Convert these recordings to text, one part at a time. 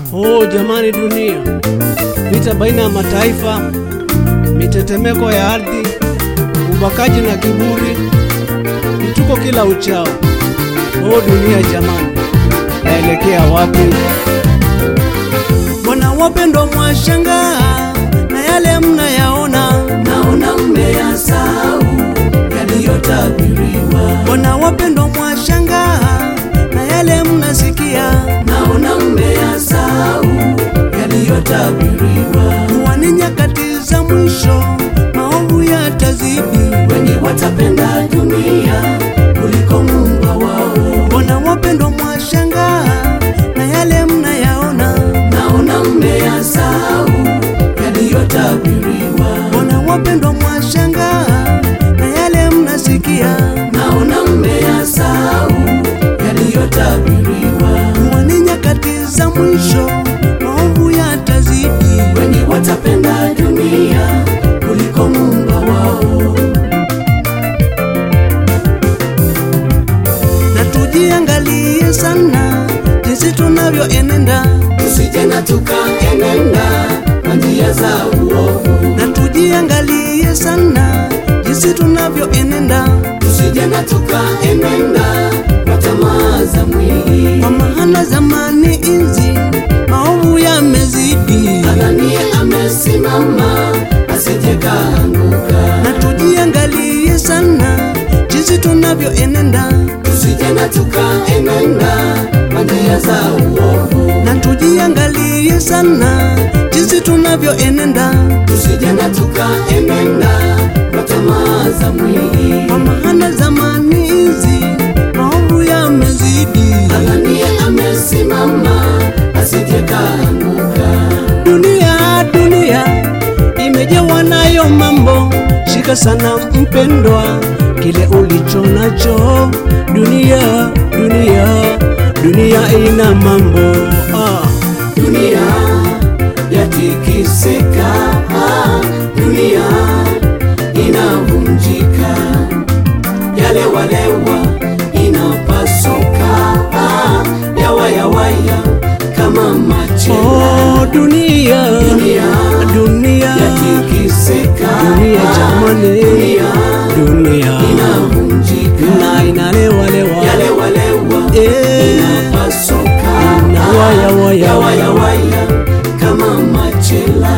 Oh jamani, dunia, vita baina ya mataifa, mitetemeko ya ardhi, ubakaji na kiburi, vituko kila uchao. Oh dunia jamani, yaelekea wapi? Bwana wapendwa, mwashangaa na yale mnayaona, naona mmeyasahau yaliyotabiriwa, Bwana wapendwa, mwashangaa na yale mnasikia, naona mmeyasahau yaliyotabiriwa, kuwa ni nyakati za mwisho, maovu yatazidi. wengi watapenda dunia kuliko muumba wao, Bwana wapendwa, mwashangaa na yale mnayaona, naona mmeyasahau yaliyotabiriwa, Bwana wapendwa, mwashangaa na yale mnasikia, naona mmeyasahau yaliyotabiriwa, kuwa ni nyakati za mwisho, maovu yatazidi. wengi watapenda dunia kuliko muumba wao. na tujiangalie sana jinsi tunavyoenenda, tusije na tukaenenda kwa njia za uovu, na tujiangalie sana jinsi tunavyoenenda, tusije na tukaenenda kwa tamaa za mwili. kwa maana zamani hizi maovu yamezidi, Adhanie amesimama asije kaanguka, na tujiangalie sana jinsi tunavyoenenda, tusije na tukaenenda kwa njia za uovu, na tujiangalie sana jinsi tunavyoenenda, tusije na tukaenenda kwa tamaa za mwili. kwa maana zamani hizi maovu yamezidi. Adhanie amesimama asije kaanguka. Dunia, dunia imejawa nayo mambo, shika sana mpendwa, kile ulicho nacho. Dunia, dunia, dunia ina mambo ah. dunia yatikisika, ah, dunia inavunjika, yale walewa inapasuka, ah, yawayawaya kama machela. Oh, dunia, Dunia dunia, yatikisika, dunia ah, jamani, dunia dunia inavunjika, na inalewalewa yale walewa Eh. inapasuka, Na waya, waya, yawayawaya kama machela.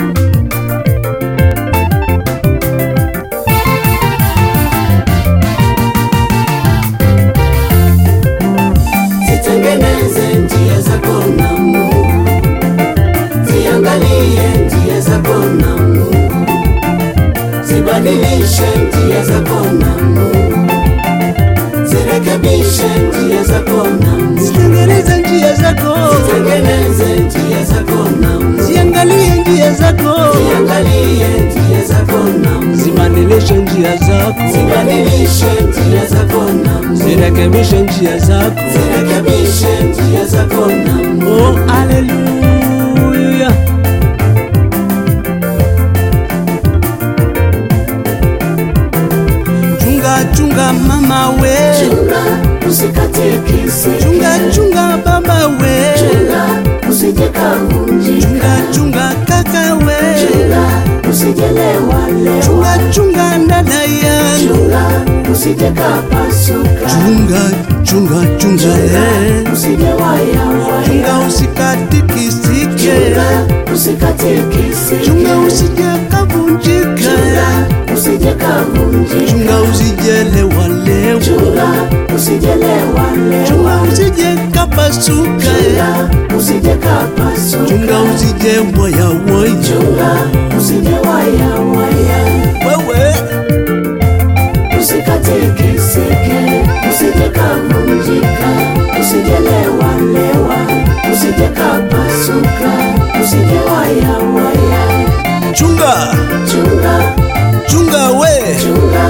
Zitengeneze njia zako na Mungu, ziangalie njia zako na Mungu, zibadilishe njia zako na Mungu, zirekebishe njia zako na Mungu, Tengeneza njia zako, zitengeneze njia zako na Mungu, ziangalie njia zako, ziangalie njia zako na Mungu, zibadilishe njia zako, zibadilishe njia zako na Mungu, zirekebishe njia zako. zirekebishe njia zako na Mungu. Oh, haleluya. Chunga chunga mama we, Chunga usikate kisi, chunga chunga baba we, chunga usije kavunjika, chunga chunga kaka we, chunga usijelewa lewa, chunga chunga dada yangu, chunga usije kapasuka, chunga chunga chunga eh, usije waya waya, chunga usikatikisike, chunga usikate kisi, chunga usije kavunjika, chunga usije kavunjika, chunga usijelewa lewa. chunga usijelewa lewa, chunga usije kapasuka chunga usije kapasuka, chunga usije waya waya chunga usije waya waya. wewe Usikate kisike, usije kavunjika, usijelewa lewa, usije kapasuka, usije waya waya. chunga Chunga, chunga we chunga,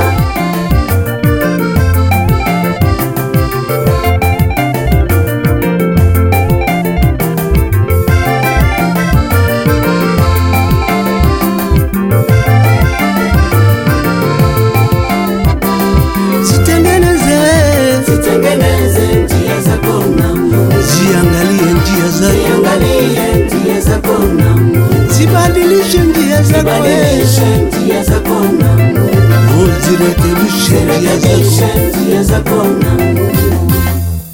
zitengeneze zitengeneze njia zako na Mungu, ziangalie njia zako ziangalie zirekebishe njia zako Rekebishe njia zako na